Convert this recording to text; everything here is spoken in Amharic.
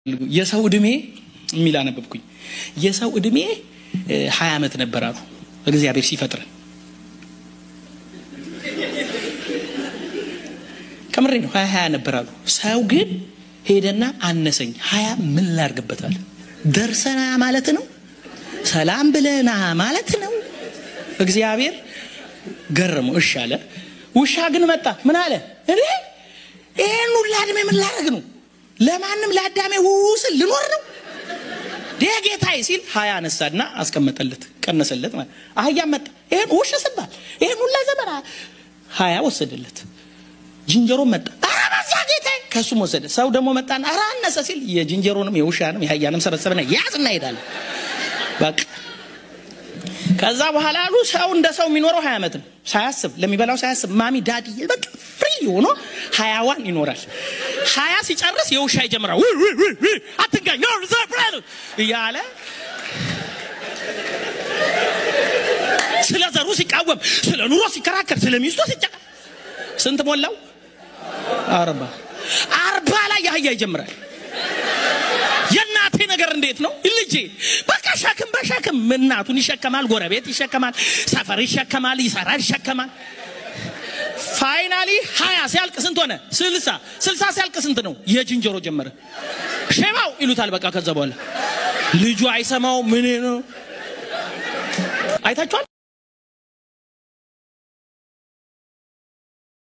የሰው እድሜ የሚል አነበብኩኝ። የሰው እድሜ ሀያ ዓመት ነበር አሉ እግዚአብሔር ሲፈጥረን። ከምሬ ነው። ሀያ ሀያ ነበር አሉ። ሰው ግን ሄደና አነሰኝ። ሀያ ምን ላርግበታል? ደርሰና ማለት ነው። ሰላም ብለና ማለት ነው። እግዚአብሔር ገረመው። እሺ አለ። ውሻ ግን መጣ። ምን አለ? እኔ ይህን ሁላ እድሜ ምን ላረግ ነው? ለማንም ለአዳሜ ውስል ልኖር ነው ዴ ጌታዬ ሲል ሀያ አነሳና አስቀመጠለት፣ ቀነሰለት ማለት አህያ መጣ። ይሄን ውሽ ስባል ይሄን ሁላ ዘመን ሀያ ወሰደለት። ዝንጀሮ መጣ። ኧረ በዛ ጌታዬ ከእሱም ወሰደ። ሰው ደግሞ መጣና ኧረ አነሰ ሲል የዝንጀሮንም የውሻንም የአህያንም ሰበሰበና ያዝና ሄዳለ። በቃ ከዛ በኋላ አሉ ሰው እንደ ሰው የሚኖረው ሀያ ዓመት ነው። ሳያስብ ለሚበላው ሳያስብ ማሚ ዳዲ በቃ ፍሪ ሆኖ ሀያዋን ይኖራል። ሀያ ሲጨርስ የውሻ ይጀምራል። አትንጋኝ እያለ ስለ ዘሩ ሲቃወም፣ ስለ ኑሮ ሲከራከር፣ ስለ ሚስቶ ሲጫ ስንት ሞላው? አርባ አርባ ላይ የአህያ ይጀምራል። የእናቴ ነገር እንዴት ነው ልጄ? በቃ ሸክም በሸክም እናቱን ይሸከማል፣ ጎረቤት ይሸከማል፣ ሰፈር ይሸከማል፣ ይሰራል፣ ይሸከማል። ፋይናሊ ሀያ ሲያልቅ ስንት ሆነ? ስልሳ ስልሳ ሲያልቅ ስንት ነው? የዝንጀሮ ጀመረ። ሼባው ይሉታል። በቃ ከዛ በኋላ ልጁ አይሰማው ምን ነው አይታችኋል?